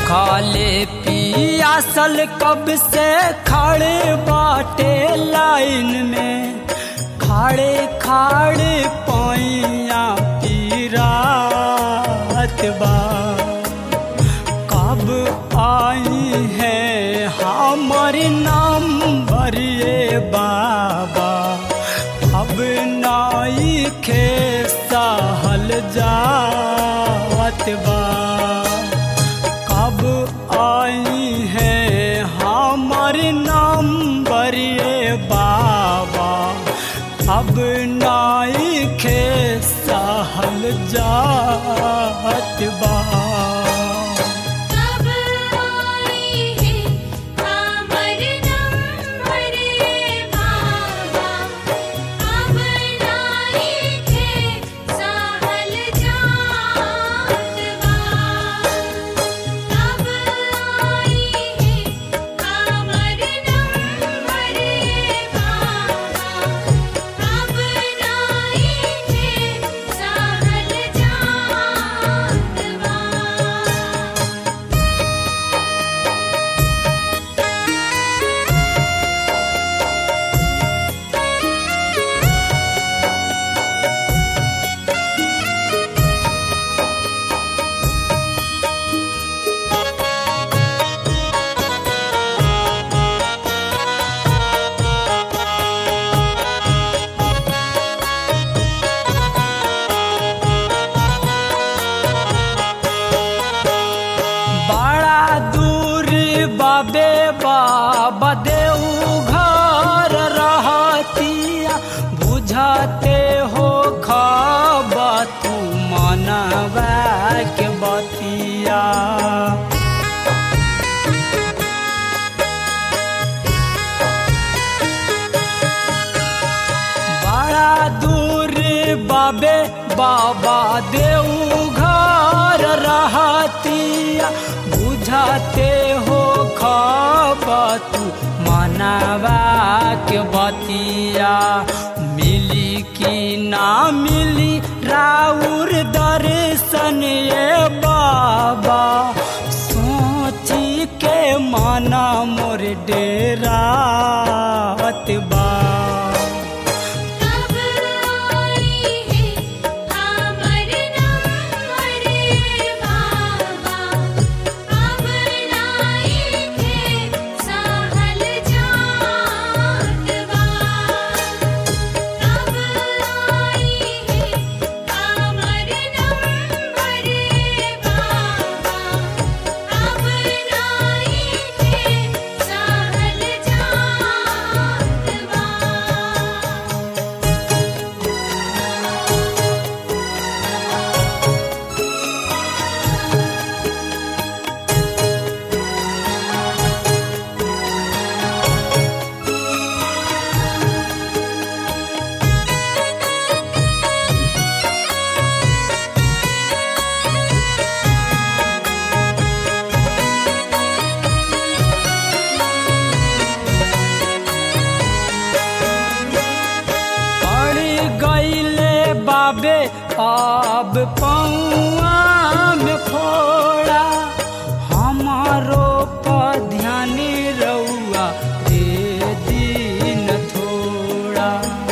भूखाले पियासल कब से खड़े बाटे लाइन में खाड़े खाड़े पैया पीरात बा कब आई है हमर नाम भरिए बाबा अब नाई खे सहल जावत बा कब आई है हमर नाम भरिए बाबा अब नाई खे सहल जात बा कब आई है हमर नंबर बाबा अब नाई के सहल जात बा कब आई है हमर नंबर बाबा अब नाई के सहल जात बा बड़ा दूर बाबे बाबा देऊ घर रहतिया बुझाते हो खबा तू मनवा के बतिया बड़ा दूर बाबे बाबा देऊ घर रहतिया बुझाते हो खबा तू मनावा के बतिया मिली कि ना मिली राउर दर्शन ये बाबा सोची के माना मोर डेरा बा कब आई है हमर नंबर बाबा अब नाई के सहल जात बा कब आई है हमर नंबर बाबा अब नाई के सहल जात बा पड़ गईले बाबे अब पौआ में फोड़ा हमारो पर ध्यान रउआ दे दिन थोड़ा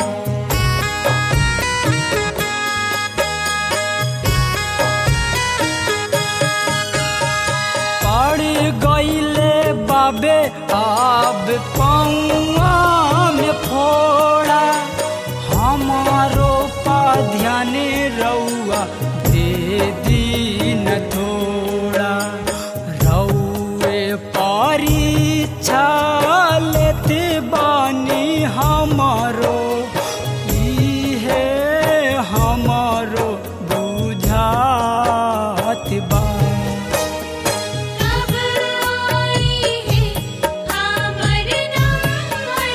पड़ गईले बाबे अब पौआ में फोड़ा हमारो पा ध्यान रउआ दे दिन थोड़ा रउए परीक्षा लेते बानी हमारो इहे हमारो बुझात बा कब आई है हमर नंबर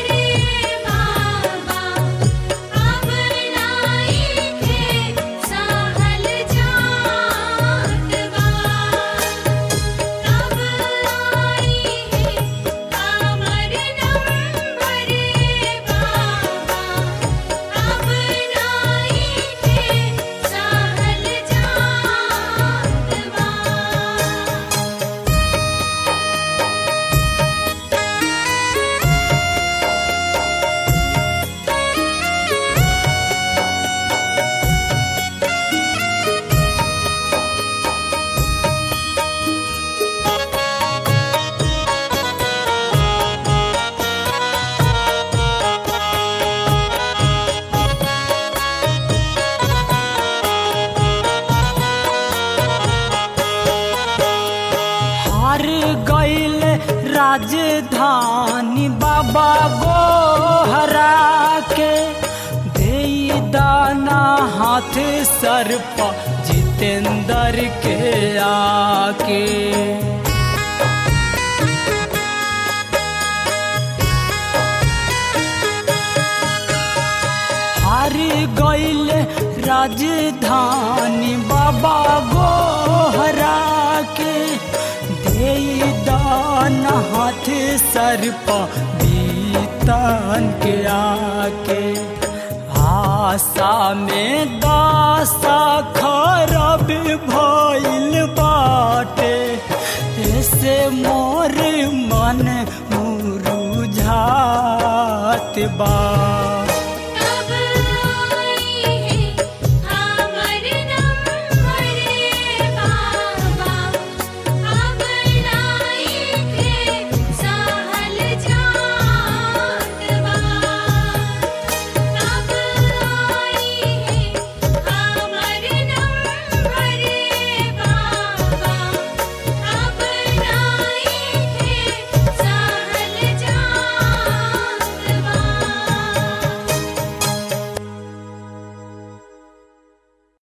हार गईल राजधानी बाबा गोहरा के दे दाना हाथ सर पर जितेंद्र के आके हार गईल राजधानी बाबा गोहरा के दे दान हाथ सर पर बीतन के आके आशा में दासा खराब भइल बाटे ऐसे मोर मन मुरुझात बा